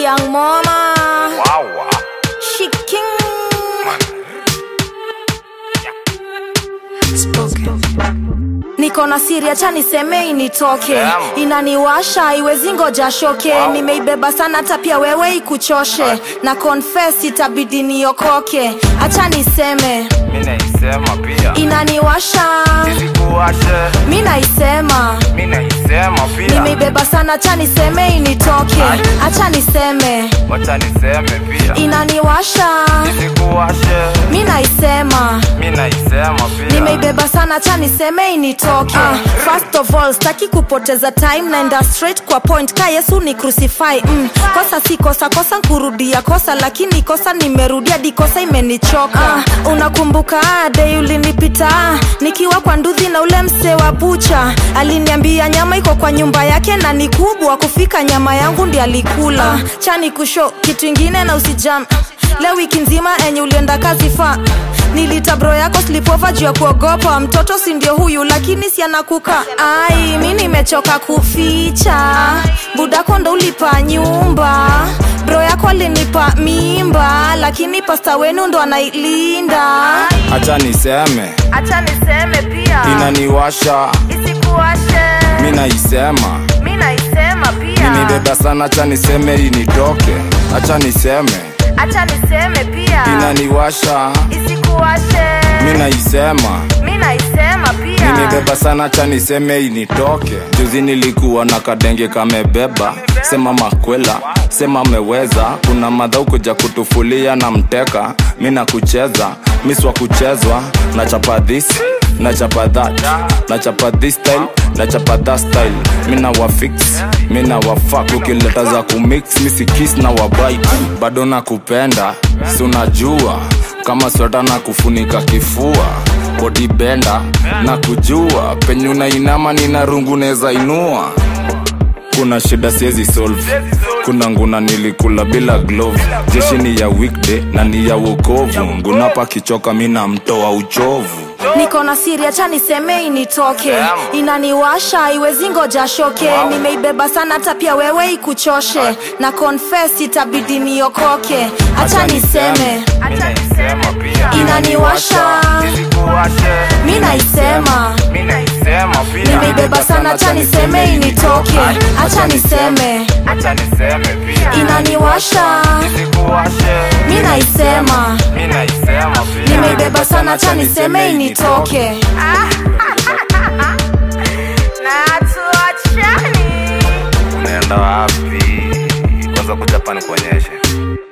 young mama Wawa. she king niko na siri acha niseme initoke Damn. inaniwasha iwezi ngoja shoke Wow. nimeibeba sana hata pia wewe ikuchoshe na confess itabidi niokoke acha niseme Mi naisema pia. inaniwasha Isikuwashe. mi naisema Mi naisema pia. nimeibeba sana acha niseme initoke Aye. acha niseme Wacha niseme pia. inaniwasha Isikuwashe. mi naisema Mi naisema pia. nimeibeba sana acha niseme initoke uh, first of all staki kupoteza time naenda straight kwa point ka yesu ni crucify mm, kosa si kosa kosa nkurudia kosa lakini kosa nimerudia di kosa imenichoka uh, unakumbuka ah, dei ulinipita ah, nikiwa kwa nduthi na ule msee wa bucha aliniambia nyama iko kwa nyumba yake na ni kubwa kufika nyama yangu ndi alikula uh, chani kusho kitu ingine na usijam leo wiki nzima enye ulienda kazi fa nilita bro yako slipova juu ya kuogopa mtoto si ndio huyu lakini si anakuka ai mi nimechoka kuficha budako ndo ulipa nyumba bro yako alinipa mimba lakini pasta wenu ndo anailinda Acha niseme. hacha niseme pia Inaniwasha. isikuashe Mi naisema. mi naisema pia Nimebeba sana acha niseme initoke. Acha niseme. hacha niseme pia Inaniwasha. isikuashe Mi naisema. mi naisema pia nimebeba sana cha niseme initoke juzi nilikuwa na kadenge kamebeba sema makwela sema ameweza kuna madhau kuja kutufulia na mteka mi na kucheza miswa kuchezwa na chapa this na chapa that na chapa this style na chapa that style mi na wafix mi na wafak ukileta za kumix misikis na wabite bado nakupenda si unajua kama sweta na kufunika kifua bodibenda na kujua penye unainama nina rungu neza inua kuna shida siezi solve kuna nguna nilikula bila glove jeshi ni ya weekday na ni ya wokovu ngunapa kichoka mi namtoa uchovu niko na siri acha niseme initoke inaniwasha iwezi ngoja shoke nimeibeba sana hata pia wewe ikuchoshe na confess itabidi niokoke acha niseme inaniwasha mi naisema nimeibeba sana acha niseme initoke acha niseme inaniwasha mi naisema nimeibeba sana acha niseme initoke na tuachani unaenda wapi kwanza kuja hapa nikuonyeshe